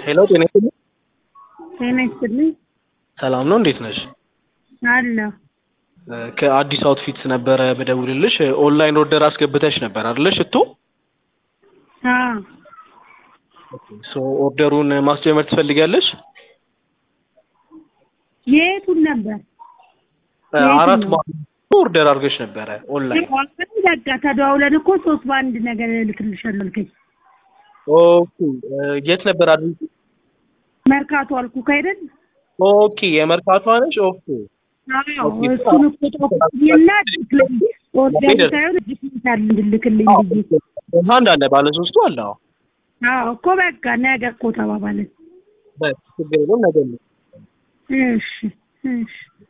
ሄሎ ጤና ይስጥልኝ። ጤና ይስጥልኝ። ሰላም ነው፣ እንዴት ነሽ? አለሁ። ከአዲስ አውትፊትስ ነበረ በደውልልሽ። ኦንላይን ኦርደር አስገብተሽ ነበር አይደለ? ሽቶ አዎ ሶ ኦርደሩን ማስጀመር ትፈልጊያለሽ? የቱን ነበር? አራት ነው? ማለት ኦርደር አድርገሽ ነበረ ኦንላይን። በቃ ተደዋውለን እኮ ሶስት በአንድ ነገር እልክልሻለሁ አልከኝ። ኦኬ የት ነበር አድርጊ? መርካቶ አልኩህ አይደል? ኦኬ የመርካቷ ነሽ? ኦኬ አዎ እሱን እኮ ጦፍኝና ኦርደር ሳይሆን ዲጂታል እንድልክልኝ ብዬ አንድ አለ ባለ ሶስቱ አለ። አዎ አዎ እኮ በቃ ነገ እኮ ተባባለን። በቃ ችግር የለውም ነገ ነው። እሺ እሺ